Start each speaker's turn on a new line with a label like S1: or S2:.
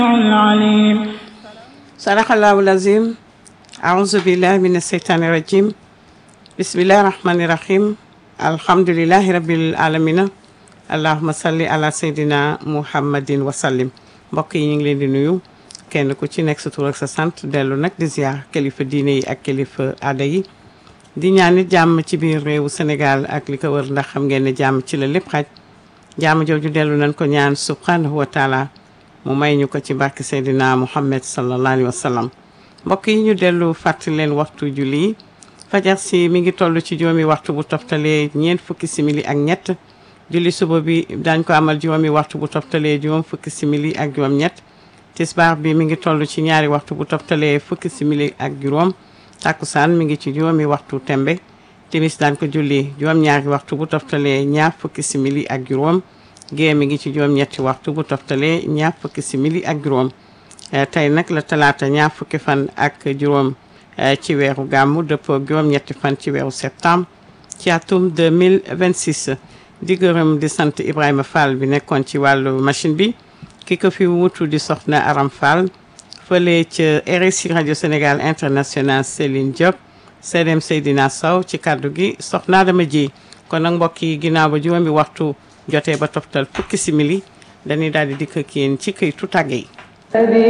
S1: العليم
S2: sadaqallaahu lazim aouzu billahi min asheytaani rajim bismillahi rahmani rahim alhamdulilahi rabbil alamina allahuma salli ala seydina muhammadin wasallim mbokk yi ñu ngi leen di nuyu kenn ku ci nekk sa tur ak sa sant dellu nag di ziar kilifa diine yi ak kilifa aada yi di ñaan nit jàmm ci biir réewu Sénégal ak li ko wër ndax xam ngeen ne jàmm ci la lépp xaj jàmm jooju dellu nañ ko ñaan subhanahu wa taala mu may ñu ko ci barke Seydina Muhammad sallallahu alayhi wa sallam mbokk yi ñu dellu fàttali leen waxtu julli fajar si mi ngi toll ci juróomi waxtu bu toftalee ñeent fukki simili ak ñett julli suba bi dañ ko amal juróomi waxtu bu toftalee juróom fukki simili ak juróom ñett tisbaar bi mi ngi toll ci ñaari waxtu bu toftalee fukki simili ak juróom takkusaan mi ngi ci juróomi waxtu tembe timis daan ko julli juróom ñaari waxtu bu toftalee ñaar fukki simili ak juróom gée mi ngi ci juróom ñetti waxtu bu toftalee ñaar fukki simili ak juróom tey nag la talaata ñaar fukki fan ak juróom ci weeru gàmmu dëppoo juróom ñetti fan ci weeru septembre ci atum 2026 di gërëm di sant Ibrahima Fall bi nekkoon ci wàllu machine bi ki ko fi wutu di soxna Aram Fall fële ca RSI radio Sénégal international Céline Diop CDM Seydina Sow ci kàddu gi soxna dama ji kon nag mbokk yi ginnaaw ba juróomi waxtu jotee ba toftal fukki simili dañuy daal di dikk ak yéen ci këytu tàgge yi